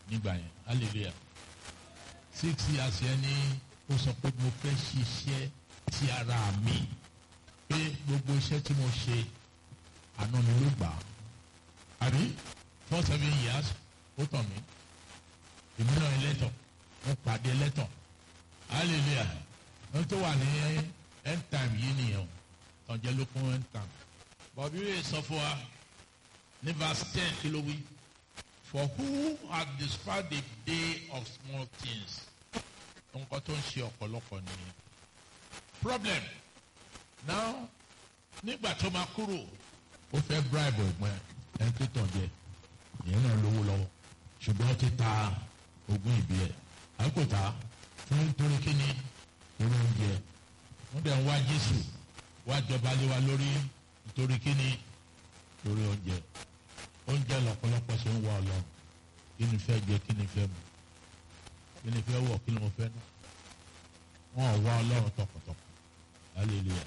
nígbà yẹn hallelujah six years yẹn ni ó sọ pé mo fẹ́ ṣiṣẹ́ ti ara mi pé gbogbo iṣẹ́ tí mo ṣe àná mi ló gbà á àbí four seven years ó tàn mí èmi náà ẹlẹ́tọ̀ mo pàdé ẹlẹ́tọ̀ hallelujah wọ́n tó wà ní end time yìí nìyẹn o tọ̀jẹ́ ló kún end time bọ̀bí rẹ̀ sọ fún wa ní verse ten kí ló wí for who had despised the day of small things nǹkan tó ń ṣe ọ̀pọ̀lọpọ̀ nìyẹn problem now nígbà tó máa kúrò ó fẹ́ bribe ẹ̀gbọ́n ẹni tó tàn jẹ ìyẹn náà lówó lọ́wọ́ ṣùgbọ́n ó ti ta ogún ìbí ẹ̀ àkótá fún nítorí kíni orí oúnjẹ wọ́n dẹ̀ ń wá Jésù wá jọba lé wa lórí nítorí kíni lórí oúnjẹ oúnjẹ lọ́pọ̀lọpọ̀ ṣe ń wá Ọlọ́run kí ni fẹ́ jẹ kí ni fẹ́ mu kí ni fẹ́ wọ̀ kí ni mo fẹ́ ná wọn ò wá Ọlọ́run tọkàntọkàn hallelujah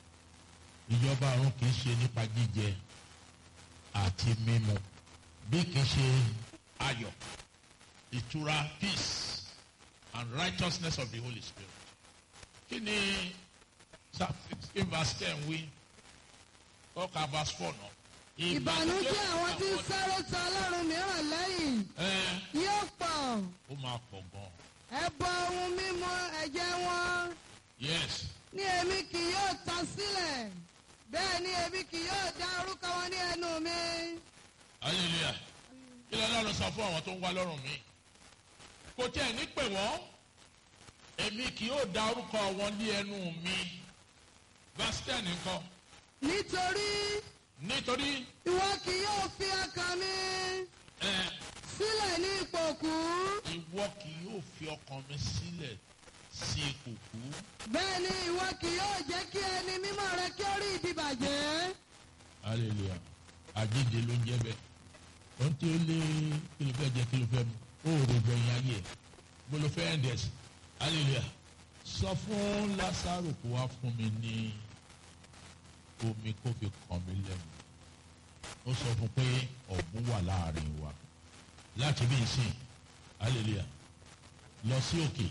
ìjọba ọ̀run kì í ṣe nípa jíjẹ àti mímu bí kì í ṣe ayọ̀ ìtura peace and righteousness of the Holy Spirit kí ni psalm sixteen verse ten wí kọ́ka verse four náà. ìbànújẹ́ àwọn tí ń sáré tọ ọlọ́run mìíràn lẹ́yìn ẹ yóò pọ̀ ó máa pọ̀ gan ẹbọ ohun mímu ẹ̀jẹ̀ wọn yes ní èmi kì yóò ta sílẹ̀ bẹ́ẹ̀ ni èmi kì yóò dá orúkọ wọn ní ẹnu mi. hallelujah kí ló lọ́run sọ fún àwọn tó ń wá lọ́rùn mi kò tí ẹ̀ ní pè wọ́n èmi kì yóò dá orúkọ wọn ní ẹnu mi verse ten nǹkan nítorí nítorí ìwọ kì yóò fi ọkàn mi ẹ sílẹ̀ ní ipò kú ìwọ kì yóò fi ọkàn mi sílẹ̀ sí ipò kú bẹ́ẹ̀ ni ìwọ kì yóò jẹ́ kí ẹni mímọ́ rẹ kí ó rí ìdìbàjẹ́. hallelujah àjíǹde ló ń jẹ́ bẹ́ẹ̀ ohun tí ó lé kí ló fẹ́ jẹ kí ló fẹ́ mu ó rò gbẹ̀yìn ayé ẹ̀ bó ló fẹ́ ẹ̀ndẹ̀ sí hallelujah sọ fún Lásárù kó wá fún mi ní omi kó fi kàn mí lẹ́nu ó sọ fún pé ọ̀gbun wà láàrin wa láti bí ìsìn hallelujah lọ sí òkè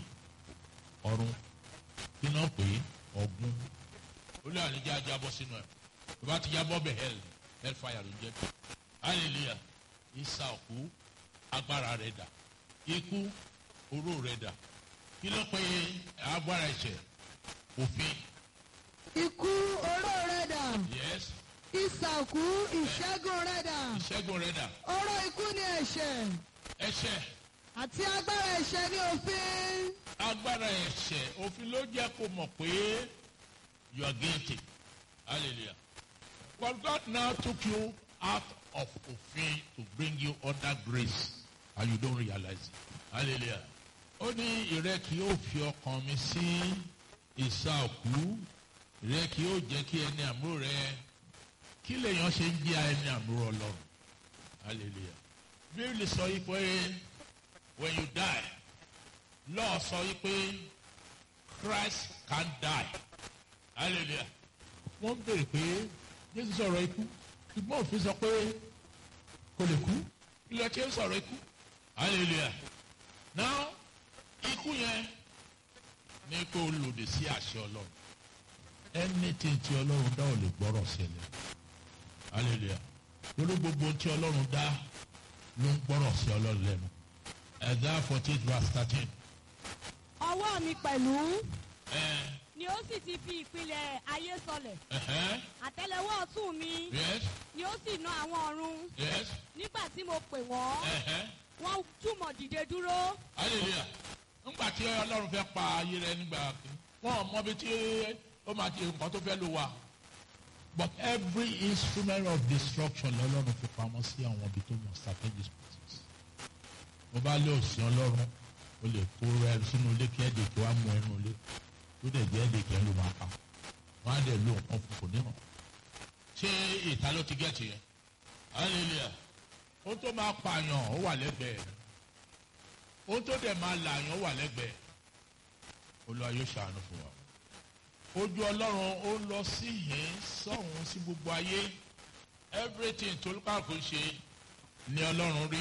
ọ̀run kí náà pé ọ̀gbun ó lé àníjá jábọ́ sínú ẹ̀ tó bá ti jábọ́ bẹ̀ hell hell fire ló ń jẹ́ hallelujah ìsà òkú agbára rẹ̀ dà ikú oró rẹ̀ dà kí ló pé agbára ẹ̀ṣẹ̀ òfin ikú oró rẹ dà yes ìsàkú ìṣẹ́gun rẹ dà ìṣẹ́gun rẹ̀ dà oró ikú ni ẹ̀ṣẹ̀ ẹ̀ṣẹ̀ àti agbára ẹ̀ṣẹ̀ ni òfin. agbára ẹ̀ṣẹ̀ òfin ló jẹ́ kó mọ̀ pé you are guilty hallelujah but God now took you out of òfin to bring you under grace and you don't realize it hallelujah ó ní ìrẹ́ kì yóò fi ọkàn mi sí ìsà òkú ìrẹ́ kì yóò jẹ́ kí ẹni àmúrò rẹ kí lèèyàn ṣe ń jẹ́ ẹni àmúrò ọlọ́run hallelujah bíbélì sọ yìí pé when you die law sọ yìí pé Christ can die hallelujah wọ́n béèrè pé Jésù sọ̀rọ̀ ikú ṣùgbọ́n òfin sọ pé kò lè kú ilé tí ó sọ̀rọ̀ ikú hallelujah now ikú yẹn ní kó lòdì sí àṣẹ Ọlọ́run anything tí Ọlọ́run dá ò lè gbọ́rọ̀ sílẹ̀ hallelujah lórí gbogbo tí Ọlọ́run dá ló ń gbọ́rọ̀ sí Ọlọ́run lẹ́nu Isaiah forty eight verse thirteen. ọwọ́ mi pẹ̀lú Eh, ni ó sì ti fi ìpìlẹ̀ ayé sọlẹ̀ uh-huh, àtẹ́lẹwọ́ ọ̀tún mi yes ni ó sì na àwọn ọ̀run yes nígbà tí mo pè wọ́n uh-huh. wọ́n túmọ̀ dìde dúró hallelujah ńgbà tí ọlọ́run fẹ́ pa ayé rẹ nígbà kìíní wọn ò mọbi tí ó máa ti nǹkan tó fẹ́ lò wá but every instrument of destruction lọ́lọ́run fi pamọ́ sí àwọn ibi tó mọ̀ strategic places mo bá lé òsì ọlọ́run o lè kó rẹ sínú ilé kí ẹ̀dẹ̀ kí wàá mú ẹnu ilé tó dẹ̀ jẹ́ ẹ̀dẹ̀ kí ẹ ló máa pa wọn á dẹ̀ lo nǹkan fún kò níhàn ṣé ìta ló ti gẹ̀ẹ́tì yẹn hallelujah ohun tó máa pààyàn ó wà lẹ́gbẹ̀ẹ́ ohun tó dẹ̀ máa làyàn wà lẹ́gbẹ̀ẹ́ olúwa yóò ṣàánú fún wa ojú ọlọ́run ó lọ sí yẹn sọ̀hún sí gbogbo ayé everything tó lùkàkùn ṣe ni ọlọ́run rí